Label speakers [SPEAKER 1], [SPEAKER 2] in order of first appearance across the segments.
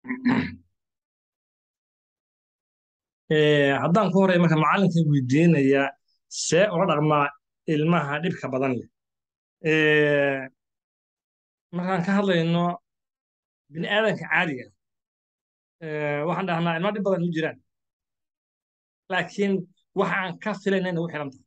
[SPEAKER 1] Eh, haddaan ku horey marka macallinka weydiinaya see ula dhaqmaa ilmaha dhibka badan leh Eh, markaan ka hadlayno bini aadanka caadiga eh, waxaan dhahnaa ilma dhib badan ma jiraan laakiin waxa aan ka filayna nagu xiran tahay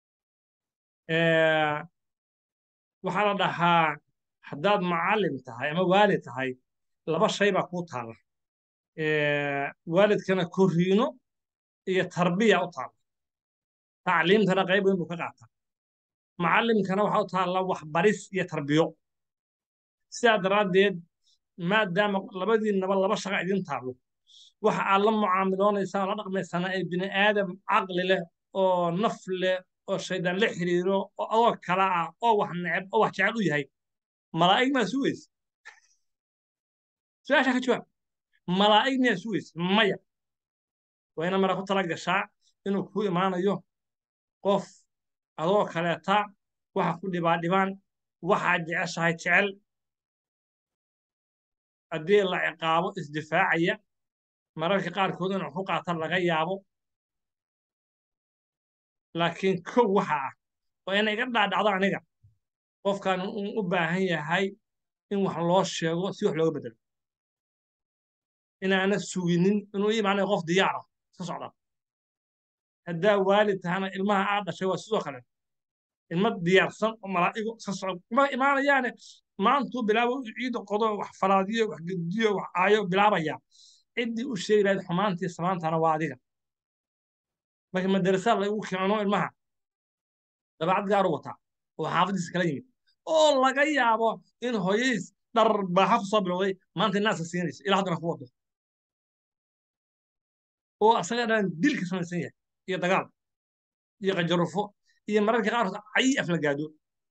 [SPEAKER 1] Eh, waxaa la dhahaa haddaad macallin tahay ama waalid tahay laba shay baa kuu taala Eh, waalidkana korriino iyo tarbiya u taala tacliimtana qayb weyn buu ka qaataa macallimkana waxaa u taalla waxbaris iyo tarbiyo sidaa daraaddeed maadaama labadiinaba laba shaqa idin taallo waxa aad la mucaamiloonaysaa oo la dhaqmaysaana ay bini aadam caqli leh oo naf leh oo shaydaan la xiriiro oo adoo kala ah oo wax neceb oo wax jecel u yahay malaa'ig maa sugaysa su-aasha ka jawaab malaa'ig miyaa sugaysa maya waa ina mara ku tala gashaa inuu kuu imaanayo qof adoo kaleeta waxa ku dhibaa dhibaan waxaad jeceshahay jecel haddii la ciqaabo isdifaacaya mararka qaarkood inuu ku qaata laga yaabo laakiin kow waxa ah waa ina iga dhaadhacdo aniga qofkan uu u baahan yahay in wax loo sheego si wax looga bedelo inaana suginin inuu ii imaanayo qof diyaar ah iska socda haddaa waalid tahana ilmaha aad dhashay waa sidoo kale ilma diyaarsan oo malaa'igo iska socda kuma imaanayaane maantuu bilaabo ciida qodo wax falaadiyo wax gediyo wax aayo bilaabaya ciddii u sheegi lahayd xumaantii samaantana waa adiga marka madarasada lagu keeno ilmaha dabeecad gaaru wataa oo xaafadiisa kala yimid oo laga yaabo in hooyadiis dharbaaxa ku soo bilowday maanta naaska siinaysa ilaa haddana ku wado oo asaga dhan dilka samaysan yahay iyo dagaal iyo qajarufo iyo mararka qaarkood cayi aflagaado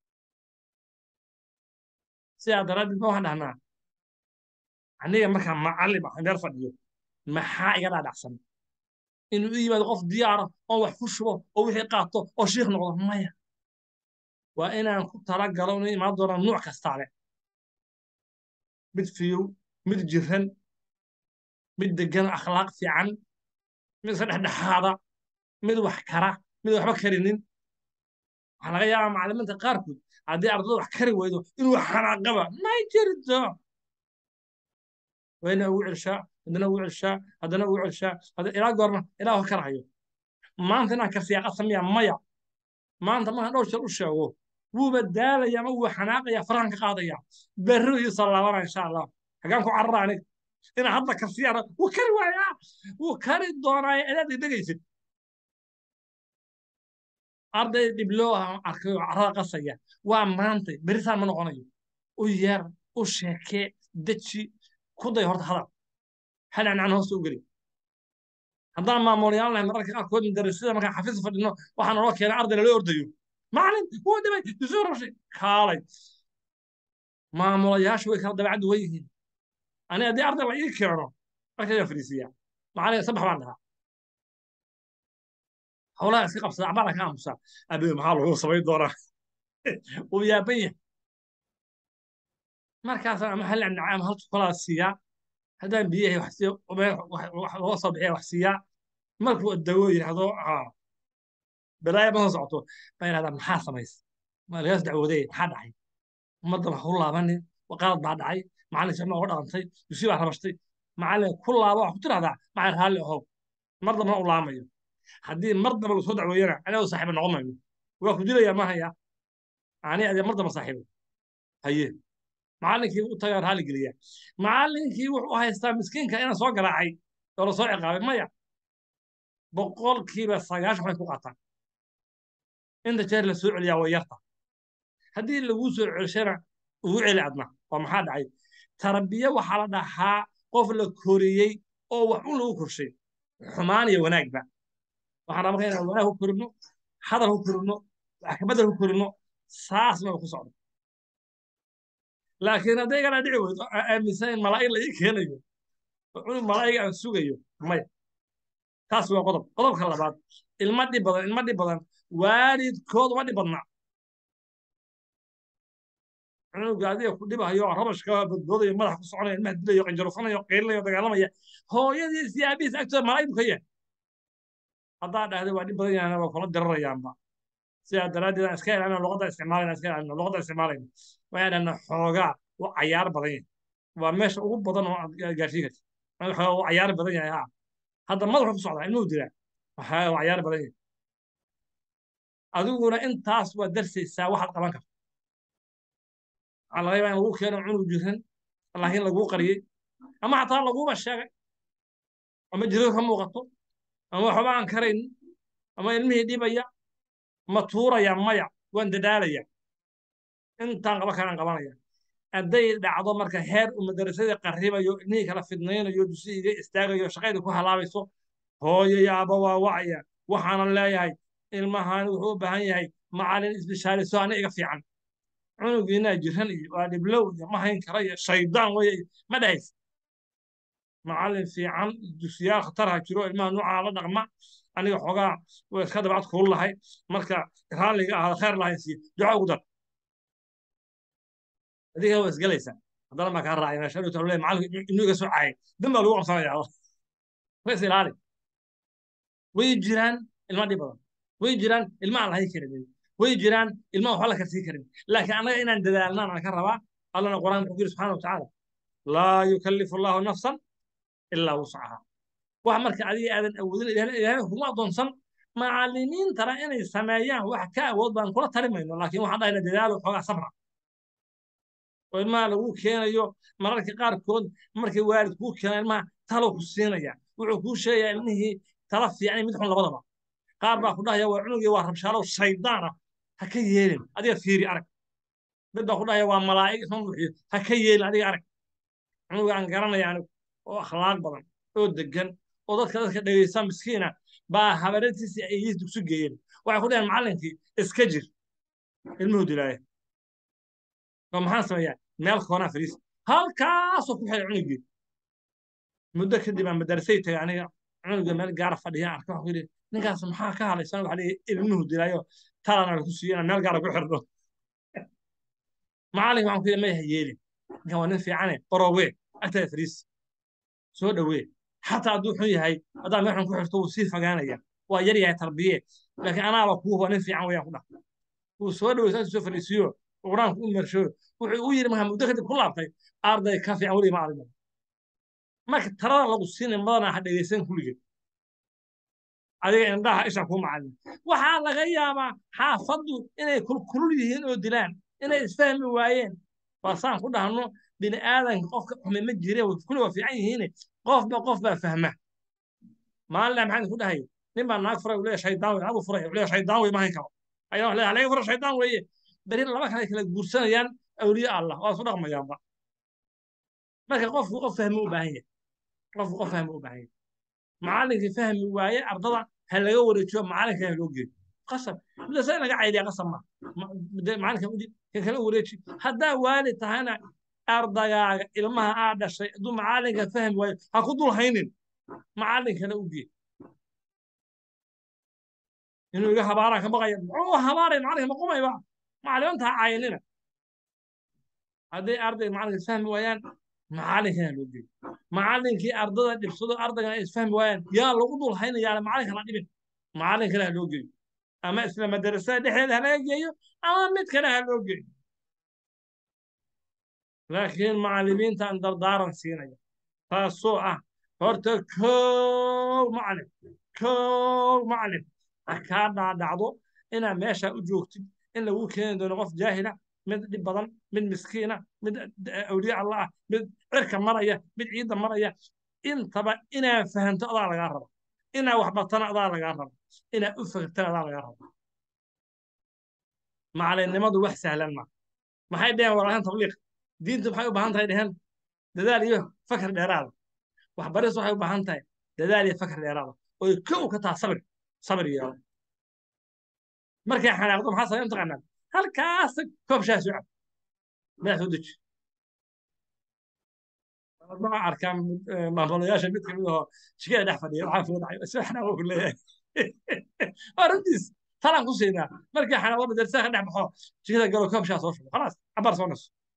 [SPEAKER 1] sidaa daraaddeed ma waxaan dhahnaa aniga markaa macallim ah meel fadhiyo maxaa iga dhaadhacsan inuu u yimaado qof diyaara oo wax ku shubo oo wixii qaato oo shiikh noqdo maya waa inaan ku talagalo inuu imaan doonaa nuuc kastaa leh mid fiyow mid jiran mid degan akhlaaq fiican mid iska dhexdhexaada mid wax kara mid waxba karinin waxaa laga yaabaa macallimiinta qaarkood haddii ardada wax kari weydo inuu xanaaqaba may jirto wayna ugu celshaa haddana ugu celshaa haddana ugu celshaa ilaa goorma ilaa wax karahayo maanta inaan karsiyaaqa sameeya maya maanta markaan dhowr jeer u sheego wuuba daalaya ama wuu xanaaqaya farahan ka qaadaya berri iyo sallaabana insha allah hagaan ku carara aniga inaan hadda karsiyaana wuu kari waayaa wuu kari doonaa inaad idegaysid arday dhibloo ah arkayo carada qasaya waa maantay berisaan ma noqonayo u yeer u sheekee deji ku day horta hadal hanacnaan hoosta u geli haddaan maamulayaan lahay mararka qaarkood madarasada markaan xafiis fadhino waxaa naloo keenay arday lala ordayo macalin wuu dhibay isuu rabshay kaalay maamulayaashu way kala dabeecad duwan yihiin aniga haddii arday la ii keeno markayaan fadhiisiyaa macalin sabax baan dhahaa howlaha iska qabsada acbaana ka aamusaa abe maxaa lagu samayn doonaa uu yaaban yahay markaasaan ama hal nacnacay ama hal chokolaa siiyaa haddaan biyahay wax siiyo loo soo bixiya wax siiyaa markuu dawo yidhaahdo balaaya ma soo socoto baa yidhahdaa maxaa samaysa ma lagaas dacwoodey maxaa dhacay ummadda wax u laabanin qalad baa dhacay macallin sicma uga dhaqantay dusi baa rabashtay macallin ku laaba wax ku tidhahdaa macallin raalli ahow mar dambana u laamayo haddii mar damba lasoo dacweeyana aniga saaxiiba noqon mayno waa ku dilayaa ma haya ani adee mar damba saaxiibo haye macallinkii u tagaa raalli geliya macallinkii wuxuu haystaa miskiinka inaan soo garaacay oo lasoo ciqaabay maya boqolkiiba sagaashan waxay ku qaataan inta jeer la soo celiyaa way yarta haddii laguu soo celishana ugu celi adna waa maxaa dhacay tarbiya waxaa la dhahaa qof la koriyey oo wax un lagu korshay xumaan iyo wanaagba waxaan rabaa inaan wanaag ku korino hadal ku korino wax kabedel ku korino saasna ku socdo laakiin hadday igana dhici weydo aaminsan in malaa'ig la ii keenayo cunug malaa'ig aan sugayo maya taas waa qodob qodobka labaad ilma dhib badan ilma dhib badan waalidkood uma dhib badna cunuga adiga ku dhibayo rabashka badboodayo madax ku soconaya ilmaha dilayo qanjarufanayo qiilinayo dagaalamaya hooyadiis iyo aabihiis agtooda malaa'ig buu ka yahay haddaa dhahda waa dhib badan yahana waa kula dirarayaanba sidaa daraaddeed aan iska ilaalino luqadda isticmaalayna iska ilaalino luqadda isticmaalayna waxaan dhahna xoogaa waa cayaar badan yahay waa meesha ugu badan oo aad gaarsiin karta xoogaa waa cayaar badan yahay ha hadda madaxu ku socdaa ilmuhu dilaa waxaa waa cayaar badan yahay adiguna intaas waa darsaysaa waxaad qaban karta waxaa laga yaabaa in lagu keeno cunug jiran laakiin laguu qariyey ama xataa laguuba sheegay ama jiradu ka muuqato ama waxba aan karayn ama ilmihii dhibaya ma tuuraya maya waan dadaalaya intaan qaba karaan qabanaya hadday dhacdo marka heer uu madarasadii qarribayo ilmihii kala fidnaynayo dusiiga istaagayo shaqadii ku halaabayso hooyo iyo aabba waa wacaya waxaana leeyahay ilmahan wuxuu u baahan yahay macalin isbishaaliso ana iga fiican cunugiinaa jiran iyo waa dhiblow iyo ma hayn kara iyo shaydaan weye ma dhahays macalin fiican dugsiyaal khatarha jiro ilmaha nuucaa la dhaqma aniga xoogaa way iska dabcad kuul lahay marka raalliga ahaada khayr lahayn siiyo duco ugu dar adiga waa isgalaysaa haddana maa kaa raacay meesha dhowta le macalinku inuu iga soo caayay dan baa lagu qabsanayaa way is ilaali way jiraan ilma dhib badan way jiraan ilma aan lahayn karin way jiraan ilma waxba la karsii karin laakiin annaga inaan dadaalnaan aan ka rabaa allana qur-aanka wuxuu yiri subxaana watacaala laa yukallifu allahu nafsan ilaa wuscaha wax marka adiga aadan awoodin ilaahay kuma adoonsan macallimiintana inay sameeyaan wax ka awood baan kula tali mayno laakiin waxaan dhahayna dadaalo xoogaa sabra oo ilmaha lagu keenayo mararka qaarkood markay waalid kuu keena ilmaha talo ku siinaya wuxuu kuu sheegayaa ilmihii tala fiican mid xun labadaba qaar baa ku dhahaya waa cunugii waa rabshaalow shaydaan ah ha ka yeelin adiga fiiri arag mid baa ku dhahaya waa malaa'ig isma buuxiyo ha ka yeelin adiga arag cunuga aan garanaya anigu oo akhlaaq badan oo degan oo dadka dadka dhegaysta miskiina baa habareetiisi ay iis dugsi geeyeen waxay ku dhaheen macallinkii iska jir ilmuhu dilaaya oo maxaan sameeyaa meel koonaa fariis halkaasoo ku xidhay cunugii muddo kadib aan madarasay tagay aniga cunuga meel gaara fadhiya arka waxaan ku yidhi ninkaas maxaa ka hadlaysan waxa leeyahay ilmuhu dilaayo talana lagu siiyo inaan meel gaara ku xidhno macallin waxaan ku yidhi maya ha yeelin ninkan waa nin fiicane qorowee agtaada fariis soo dhowee xataa hadduu xun yahay haddaa meel xun ku xirto wuu sii fogaanaya waa yar yahay tarbiye laakiin anaaba kuu waa nin fiican weyaan ku dhah wuu soo dhowey saas soo fadhiisiyo quraanku u mersho wuxuu u yidhi markaa muddo kadib ku laabtay arday ka fiican weliga ma aragno marka talada lagu siinay madana ha dhegaysan kulligeed adiga indhaha isha kuu macallin waxaa laga yaabaa xaafaddu inay kulkulul yihiin oo dilaan inay isfahmi waayeen waa saan ku dhahno bini aadanka qofka xume ma jire kulli waa fiican yihiine qofba qof baa fahma maalin maxaan ku dhahay nin baa naag furay leeyahay shaydaan wey abu furay leeyahay shaydaan wey ma hayn karo ayaa wax leeyahay laga fura shaydaan weeye beri laba kale kala guursanayaan awliye allah waa isu dhaqmayaanba marka qofku qof fahmi u baahan yahay qofku qof fahmi u baahan yahay macallinkii fahmi waaye ardada ha laga wareejiyo macallinka ha loo geeyo qasab midasa in laga caydiya qasab ma macallinka udib kan kala wareeji haddaa waalid tahayna ardagaaga ilmaha aa dhashay hadduu macallinka fahmi waayo ha ku dul haynin macallinkana u gee inuu iga habaaraan ka baqaya muxuu habaaray macallinka maqumayba macallimanta ha caayinina hadday arday macallinka fahmi waayaan macallinkana loo geeyo macallinkii ardada dhibsado ardaygan ay isfahmi waayaan yaa lagu dul haynayaa macallinka la dhibin macallinkana ha loo geeyo ama isla madarasada dhexdeeda ha laga geeyo ama mid kale ha loo geeyo laakiin macallimiintaan dardaaran siinaya taasoo ah horta kow macallin kow macallin ha kaa dhaadhacdo inaad meesha u joogtid in lagu keeni doono qof jaahila mid dhib badan mid miskiina mid awliye allah ah mid cirka maraya mid ciidda maraya intaba inaad fahanto adaa lagaa raba inaad waxbartana adaa lagaa raba inaad u fahamtana adaa lagaa raba macallinnimadu wax sahlan ma maxay dheheen walaalahan tabliiq diintu maxay u baahan tahay dheheen dadaal iyo fakar dheeraada waxbaris waxay u baahan tahay dadaal iyo fakar dheeraada oy kow ka taha sabir sabir yeelo markay xanaaqdo maxaa sabay mataqaanaa halkaas koob shaah soo cab madax soo deji ma arkaan maamulayaasha mid kamid ahoo jikada dhex fadhiya waxaa soo dhacay isla xanaaqo ku leeyahay waa runtiis talaan ku siinaa markii xanaaqdo darsaha ka dhex baxo jikada galo koob shaah soo shubo khalaas cabaar soo naso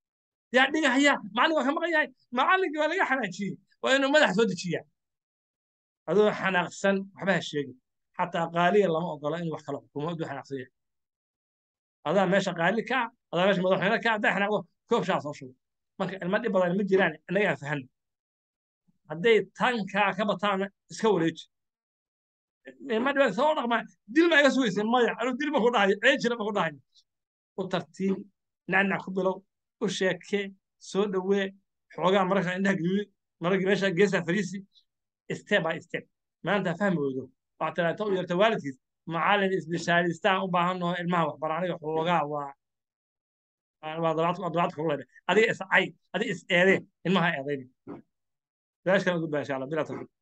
[SPEAKER 1] yaa dhigahaya macallin waa ka maqan yahay macallinkii waa laga xanaajiyey waa inuu madax soo dejiyaa adoo xanaaqsan waxba ha sheegin xataa qaaliya lama ogola inuu wax kala xukumo aduu xanaaqsan yahay adaa meesha qaali ka ah adaa meesha madaxweyne ka ah hadday xanaaqdo koob shaa soo shubo marka ilmo dhib badan ma jiraan innaga aan fahanno hadday tankaa ka bataana iska wareeji ilmo dhibaan soo dhaqmaa dil ma iga sugaysay maya anuu dil ma ku dhahayo ceejina ma ku dhahayo u tartiib nacnac ku bilow u sheekee soo dhowee xoogaa mararka indhaha gaduudi mararka meesha geesaa fariisi step by step maanta fahmi weydo waa talaata u yarta waalidkiis macallin isbishaalistaan u baahan naho ilmaha waxbara aniga xoogaa waa waa dabaad kugu leedhay adiga is cay adiga is eedee ilmaha eedayni daashkan ugu baa insha allah bilaa tawfiiq